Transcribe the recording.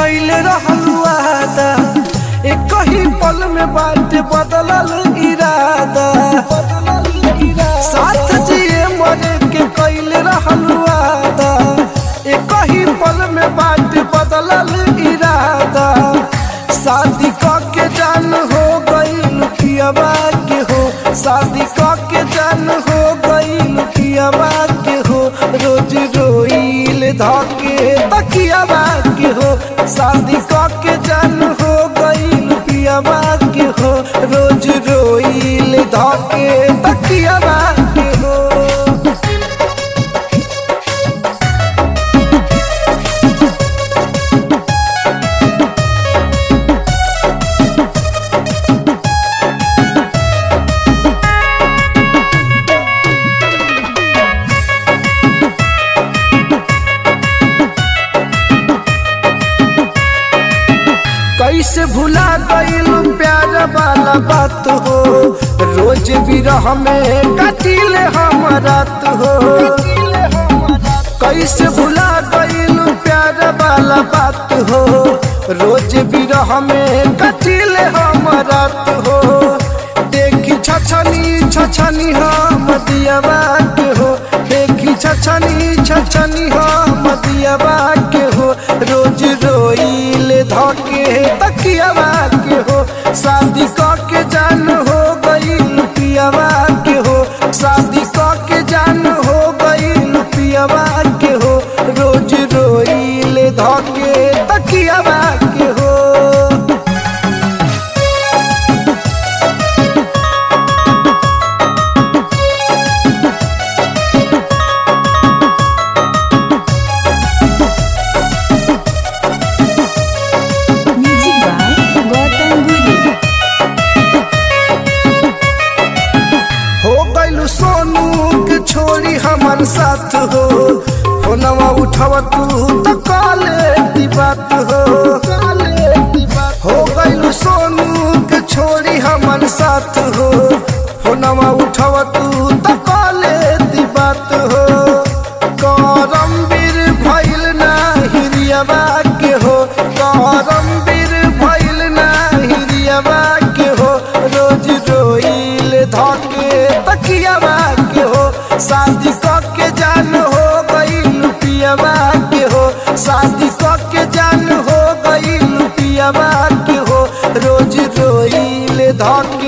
कैले रहल वादा एक ही पल में बात बदलल इरादा साथ जिए मरे के कैले रहल वादा एक ही पल में बात बदलल इरादा शादी क के जान हो गईल पियवा के हो शादी क के जान हो गईल पियवा के हो रोज रोईल धके तकियावा के हो शादी क के जान हो गईल पियवा के हो रोज रोईल धके तकियावा के हो कैसे भुला गईल प्यार वाला बात हो रोज बिरह में कटिले हम रात हो कैसे भुला गईल प्यार वाला बात हो रोज बिरह में कटिले हम रात हो देखी छछनी छछनी हम दियावा के हो देखी छछनी छछनी हम दियावा के हो रोज रोईल धके तकियावा के हो शादी क के जान हो गईल पियावा के हो शादी क के जान हो गईल पियावा के हो रोज रोईल धके तकियावा के हो Music by Gautam Guru. हो गइलू सोनू के छोरी हमर साथ हो फोनवा उठाव तू तो काले दी बात हो हो गइलू सोनू के छोरी हमर साथ हो फोनवा उठाव तू तो काले दी बात हो करमवीर भइल ना हिरियवा के हो करमवीर भइल ना हिरियवा के हो रोज रोईल धके तकियावा के हो शादी क के जान हो गईल पियवा के हो शादी क के जान हो गईल पियवा के हो रोज रोईल धके